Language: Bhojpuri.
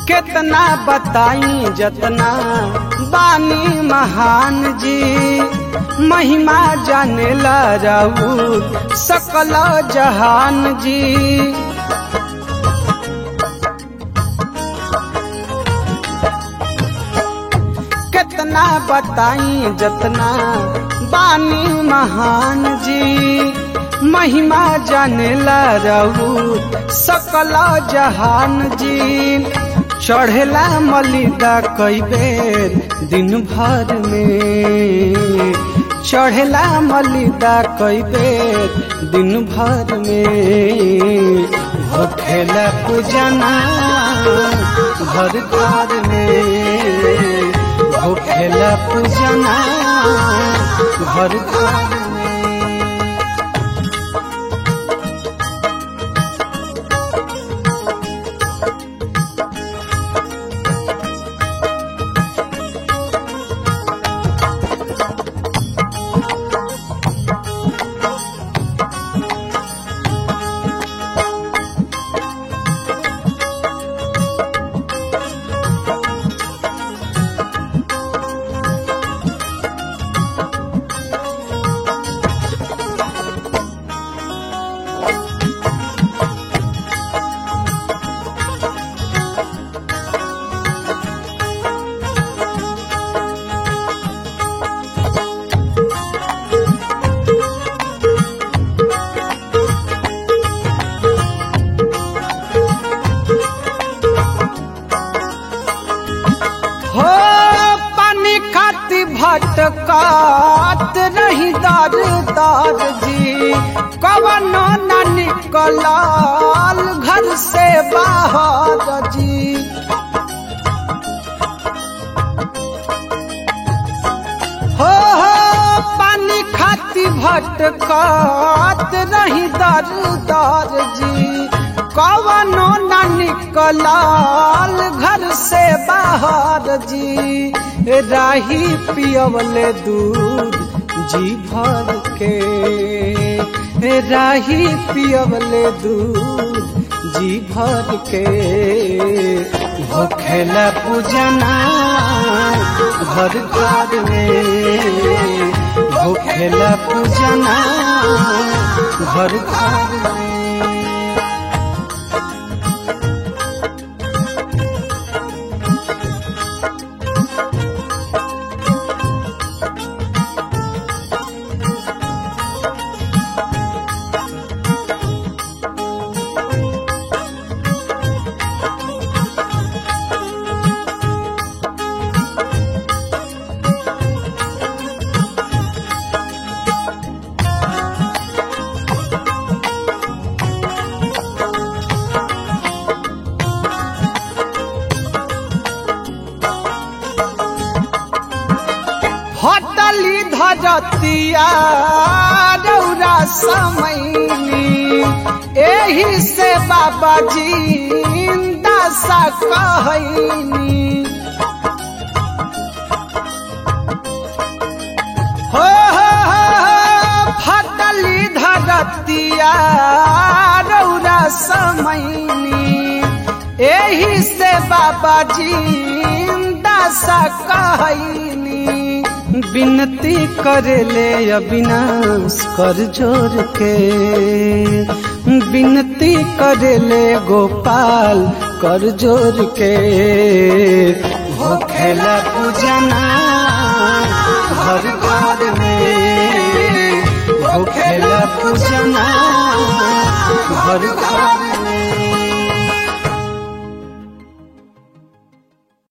कितना बताई जतना बानी महान जी महिमा जाने ला राऊ सकल जहान जी कितना बताई जतना बानी महान जी महिमा जाने ला रहू सकल जहान जी चढ़ेला मलिदा कई बेर दिन भर में चढ़ेला मलिदा कई बेर दिन भर में होखेला पूजना घर घर में होखेला पूजना घर घर में हो पानी खाती भटकात नहीं दर दर जी कवनो न निकलाल घर से बाहर जी हो हो पानी खाती भटकात नहीं दर दर जी कवनो न निकलाल घर से बाहर जी राही पियवले दूध जी भर के राही पियवले दूध जी भर के होखेला पूजना घर घर में होखेला पूजना घर घर में हटली धरतिया रौरा समैनी एही से बाबा जी दशा कहनी हो हो हो फटली धरतिया रौरा समैनी एही से बाबा जी दशा कहनी विनती करले अविनाश कर जोर के विनती करले गोपाल कर जोर के होखेला पूजना घर घर में होखेला पूजना घर घर